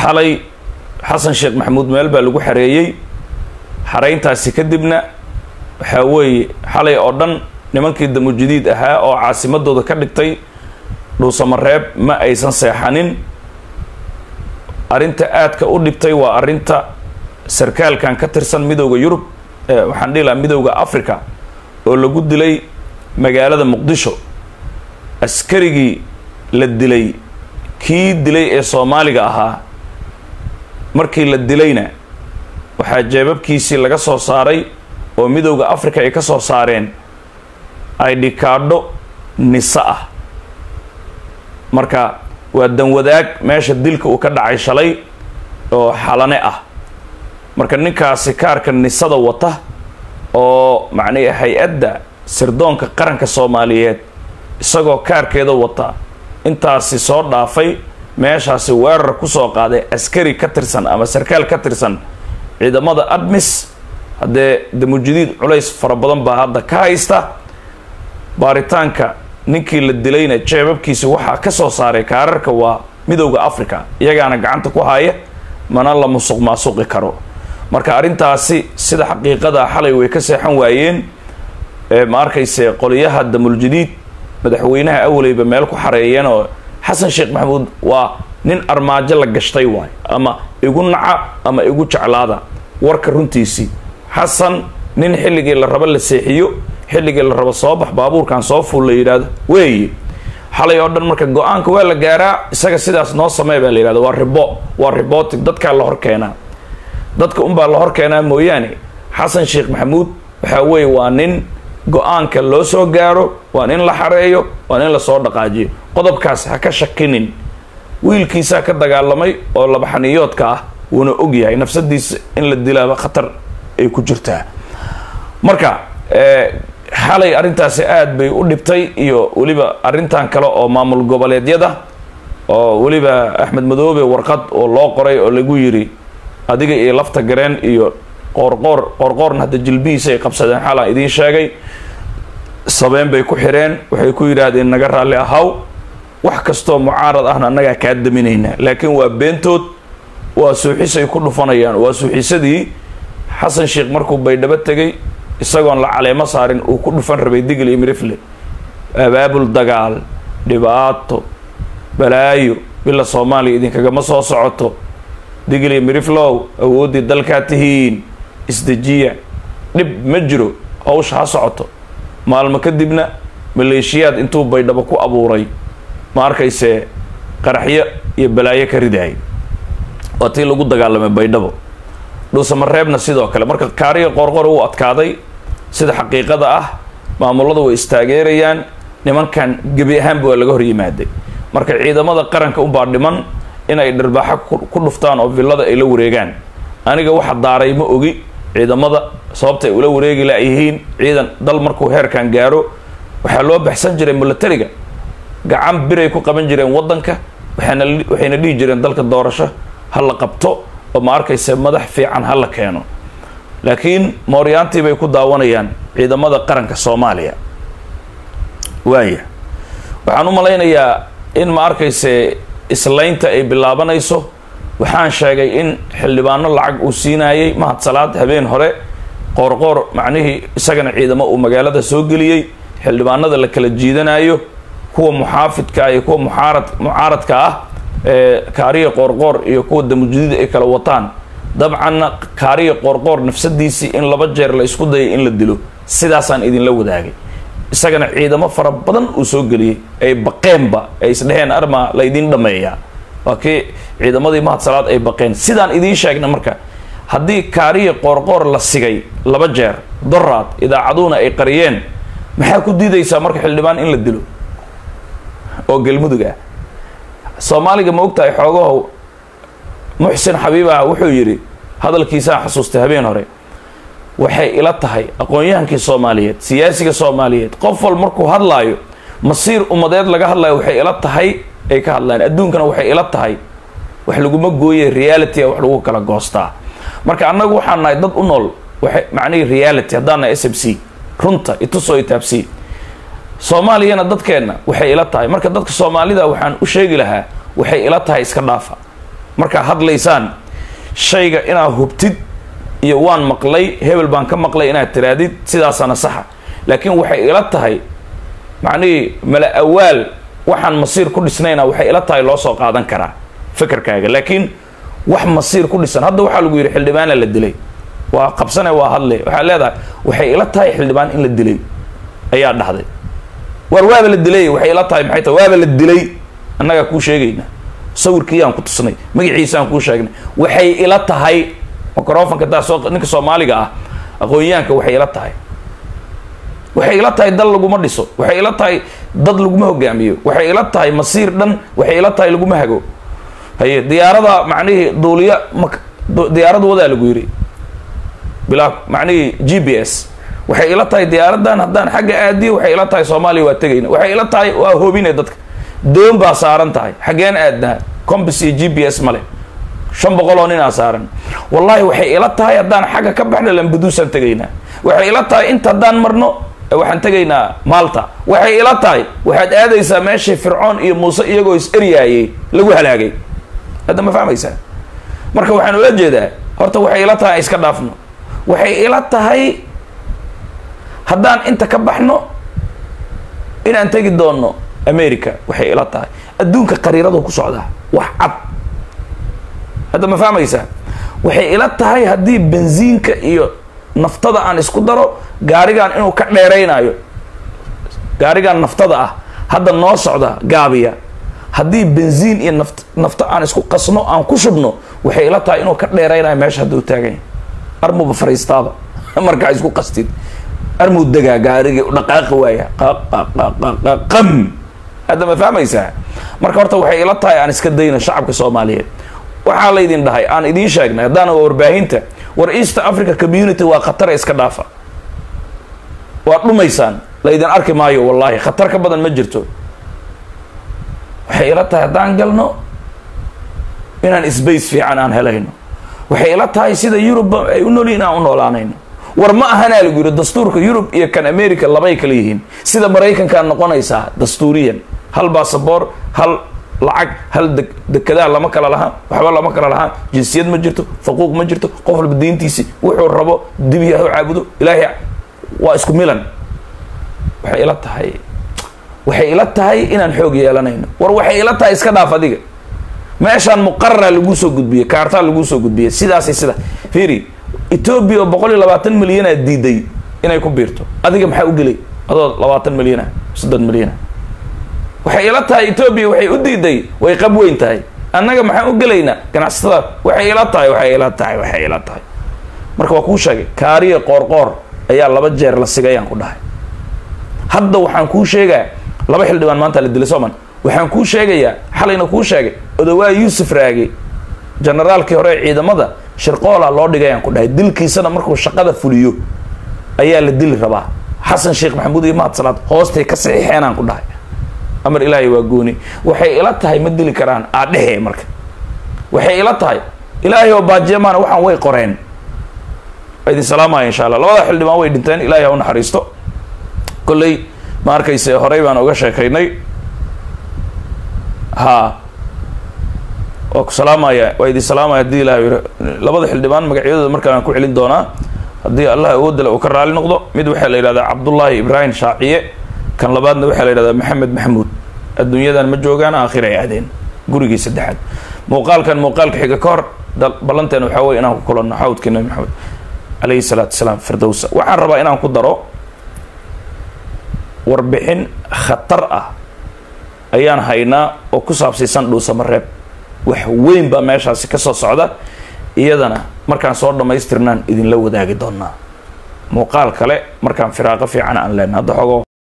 xalay xasan sheekh maxamuud meel baa lagu xareeyey xarayntaasi kadibna waxaa weeye xalay oo dhan nimankii damujadiid ahaa oo caasimadooda ka dhigtay dhuusamareeb ma aysan seexanin arrinta aadka u dhibtay waa arrinta sarkaalkan ka tirsan midowda yurub waxaan dhihi lahaa midowda africa oo lagu dilay magaalada muqdisho askarigii la dilay kii dilay ee soomaaliga ahaa markii la dilayna waxaa jeebabkiisii laga soo saaray oo midowda africa ay ka soo saareen ay dhikaadho nisa ah marka waa danwadaag meesha dilka uu ka dhacay shalay oo xalane ah marka ninkaasi kaarka nisada wata oo macnihi hay-adda sirdoonka qaranka soomaaliyeed isagoo kaarkeeda wata intaasi soo dhaafay meeshaasi weerar kusoo qaaday askari ka tirsan ama sarkaal ka tirsan ciidamada admis haddee damujadiid culays fara badan baa hadda ka haysta baaritaanka ninkii la dilayna jeebabkiisi waxaa ka soo saaray kaararka waa midowda africa iyagaana gacanta ku haya mana la musuq maasuqi karo marka arrintaasi sida xaqiiqada xalay way ka seexan waayeen ma arkayse qoliyaha damuljadiid madaxweynaha awaleyba meel ku xareeyeen oo xasan sheekh maxamuud waa nin armaajo la gashtay waay ama igu naca ama igu jeclaada warka runtiisii xasan nin xilligii la rabo la seexiyo xilligii la rabo soo bax baabuurkan soo fuul la yidhaahdo weeye xalay oo dhan marka go-aanka waa la gaaraa isaga sidaas noo samey baa la yidhahda waa ribo waa ribotic dadkaa la hor keenaa dadka unbaa la hor keenaa mooyaane xasan sheekh maxamuud waxaa weeye waa nin go-aanka loo soo gaaro waa nin la xareeyo waa nin lasoo dhaqaajiyo qodobkaas ha ka shakinin wiilkiisaa ka dagaalamay oo labaxaniyoodka ah wuuna og yahay nafsadiisa in la dilaaba khatar ay ku jirtaa marka xalay arrintaasi aada bay u dhibtay iyo weliba arrintan kale oo maamul goboleedyada oo weliba axmed madoobe warqad oo loo qoray oo lagu yiri adiga iyo lafta gareen iyo qoorqoor qoorqoorna hadda jilbihiisa ay qabsadeen xalaan idiin sheegay sabeen bay ku xireen waxay ku yidhaahdeen naga raalli ahaw wax kastoo mucaarad ahna annagaa kaa daminaynaa laakiin waa beentood waa suuxisay ku dhufanayaan waa suuxisadii xasan sheekh markuu baydhabo tegay isagoon la caleemo saarin uu ku dhufan rabay digl iyo mirifle abaabul dagaal dhibaato balaayo bila soomaaliya idinkagama soo socoto digl iyo miriflow awooddii dalkaa tihiin isdejiya dhib ma jiro hawsha ha socoto maalmo kadibna maleeshiyaad intuu baydhabo ku abuuray ma arkayse qaraxyo iyo balaayo ka ridaayay waa tii lagu dagaalamay baydhabo dhuusamareebna sidoo kale marka kaariga qoorqor uu adkaaday sida xaqiiqada ah maamuladu way istaageerayaan nimankan gebi ahaanba waa laga hor yimaaday marka ciidamada qaranka unbaa dhiman inay dhirbaaxo ku dhuftaan oo villada ay la wareegaan aniga waxa daaray ma ogi ciidamada sababta ay ula wareegi layihiin ciidan dal markuu heerkan gaaro waxaa loo baxsan jiray milatariga gacan biray ku qaban jireen waddanka waxaana waxayna dhihi jireen dalka doorasho ha la qabto oo ma arkaysa madax fiican ha la keeno laakiin mooryaantii bay ku daawanayaan ciidamada qaranka soomaaliya waaya waxaan u malaynayaa in ma arkayse islaynta ay bilaabanayso waxaan sheegay in xildhibaano lacag uu siinayay mahad salaad habeen hore qoorqoor macnihii isagana ciidamo uu magaalada soo geliyey xildhibaanada la kala jiidanayo kuwa muxaafidka iyo kuwa muxaarad mucaaradka ah ee kaariya qoorqoor iyo kuwa damujadiid ay kala wataan dabcanna kaariya qoorqoor nafsadiisii in laba jeer la isku dayay in la dilo sidaasaan idinla wadaagay isagana ciidamo fara badan uu soo geliyey ay baqeenba ay isdheheen arma la ydin dhameeyaa waa kii ciidamadii mahad salaad ay baqeen sidaan idiin sheegna marka haddii kaariya qoorqoor la sigay laba jeer doraad idaacaduhuna ay qariyeen maxaa ku diidaysaa marka xildhibaan in la dilo oo galmudug ah soomaaliga ma ogtahay xoogaho muxsin xabiibah wuxuu yidhi hadalkiisaan xasuustay habeen hore waxay ila tahay aqoon-yahankii soomaaliyeed siyaasiga soomaaliyeed qof wal markuu hadlaayo masiir ummadeed laga hadlayo waxay ila tahay ay ka hadlayaan adduunkana waxay ila tahay wax laguma gooye reality wax lagu kala goostaa marka annagu waxaan nahay dad u nool waxay macnihii reality haddaan nahay s m c runta itusoo itaabsii soomaaliyana dadkeenna waxay ila tahay marka dadka soomaalida waxaan u sheegi lahaa waxay ila tahay iska dhaafa markaa hadlaysaan shayga inaad hubtid iyo waan maqlay hebel baan ka maqlay inaad tiraadid sidaasana saxa laakiin waxay ila tahay macnihii mala awaal waxaan masiir ku dhisnayna waxay ila tahay loo soo qaadan karaa fikirkaaga laakiin wax masiir ku dhisan hadda waxaa lagu yidhi xildhibaana la dilay waa qabsane waa hadle waxaa leedahay waxay ila tahay xildhibaan in la dilay ayaa dhahday war waaba la dilay waxay ila tahay maxay tahay waaba la dilay annagaa kuu sheegayna sawirkiiyaan ku tusnay magaciisaan kuu sheegnay waxay ila tahay microfonka daa soo ninka soomaaliga ah aqoonyahanka waxay ila tahay waxay ila tahay dal laguma dhiso waxay ila tahay dad laguma hogaamiyo waxay ila tahay masiir dhan waxay ila tahay laguma hago haye diyaarada macnihii duuliya ma diyaarada wadaa lagu yidhi bilaa macnihii g b s waxay ila tahay diyaaradan haddaan xagga aadiyo waxay ila tahay soomaaliya waa tegayna waxay ila tahay waa hoobine dadka doon baa saaran tahay xaggeen aadnaa combis iyo g b s male shan boqol oo ninaa saaran wallahi waxay ila tahay haddaan xagga ka baxna lambaduusaan tegaynaa waxay ila tahay inta haddaan marno waxaan tegaynaa malta waxay ila tahay waxaad aadaysaa meeshii fircoon iyo muuse iyagoo is eryaayay lagu halaagay hadda ma fahmaysaa marka waxaan ula jeedaa horta waxay ila tahay iska dhaafno waxay ila tahay haddaan inta ka baxno inaan tegi doonno america waxay ila tahay adduunka qariiradu ku socdaa wax cad hadda ma fahmaysaa waxay ila tahay haddii benziinka iyo naftada aan isku daro gaarigan inuu ka dheeraynayo gaarigan naftada ah hadda noo socda gaabiya haddii benziin iyo naft nafto aan isku qasno aan ku shubno waxay ila tahay inuu ka dheeraynayo meesha hadda u taaganya armuba fariistaaba markaa isku qastid armuu degaa gaarigii dhaqaaqi waaya qam hadda ma fahmaysaa marka horta waxay ila tahay aan iska dayno shacabka soomaaliyeed waxaa laydin dhahay aan idiin sheegnay haddaana waa warbaahinta war east africa community waa khatare iska dhaafa waa dhumaysaan laydin arki maayo wallahi khatar ka badan ma jirto waxay ila tahay haddaan galno inaan sbace fiican aan helayno waxay ila tahay sida yurub ay u noolyihin aan u noolaanayno war ma ahanaa lagu yidhi dastuurka yurub iyo kan america labay kala yihiin sida maraykankaa noqonaysaa dastuuriyan hal basaboor hal lacag hal de dekedaa lama kala lahaan waxba lama kala lahaan jinsiyad ma jirto faquuq ma jirto qof walba diintiisi wuxuu rabo dibiya ha caabudo ilaahay waa isku milan waxay ila tahay waxay ila tahay inaan xoog yeelanayno war waxay ila tahay iska dhaaf adiga meeshaan muqarara laguu soo gudbiyey kaartaa laguu soo gudbiyey sidaasay sida fiiri etoobiya oo boqol iyo labaatan milyanaa diiday inay ku biirto adiga maxaa u gelay adoo labaatan milyana soddon milyana waxay ila tahay etoobiya waxay u diiday way qab weyn tahay annaga maxaan u gelaynaa ganacsatada waxay ila tahay waxay ila tahay waxay ila tahay marka waa kuu sheegay kaariya qoorqoor ayaa laba jeer la sigayaan ku dhahay hadda waxaan kuu sheegaa laba xildhibaan maanta la dilay sooman waxaan kuu sheegayaa xalayna kuu sheegay odawaa yuusuf raage generaalkii hore ee ciidamada shirqoola loo dhigayaan ku dhahay dilkiisana markuu shaqada fuliyo ayaa la dili rabaa xasan sheekh maxamuud iyo mahad salaad hoostay ka saxiixeenaan ku dhahay amar ilaahay waa gooni waxay ila tahay ma dili karaan aadhehe marka waxay ila tahay ilaahay oo baajiyamaana waxaan way qoreen waa idin salaamaya insha allah labada xildhibaan way dhinteen ilaahay ha u naxariisto kolley ma arkayse horey baan uga sheekaynay ha waa ku salaamaya waa idin salaamaya haddii ilahay labada xildhibaan magacyadooda markaan ku celin doonaa haddii allah awoodale uu ka raali noqdo mid waxaa la yidhahdaa cabdullaahi ibraahim shaaciye kan labaadna waxaa la yidhahdaa maxamed maxamuud adduunyadan ma joogaan aakhir ay aadeen gurigii saddexaad muuqaalkan muuqaalka xiga ka hor ballanteen waxaa weye inaan ku kulanno xawdkii nabi maxamed calayhi salaatu wasalaam firdowsa waxaan rabaa inaan ku daro warbixin khatar ah ayaan haynaa oo ku saabsaysan dhuusamareeb wax weyn baa meeshaasi ka soo socda iyadana markaan soo dhammaystirnaan idinla wadaagi doonaa muuqaal kale markaan firaaqo fiican aan leenna hadda xogo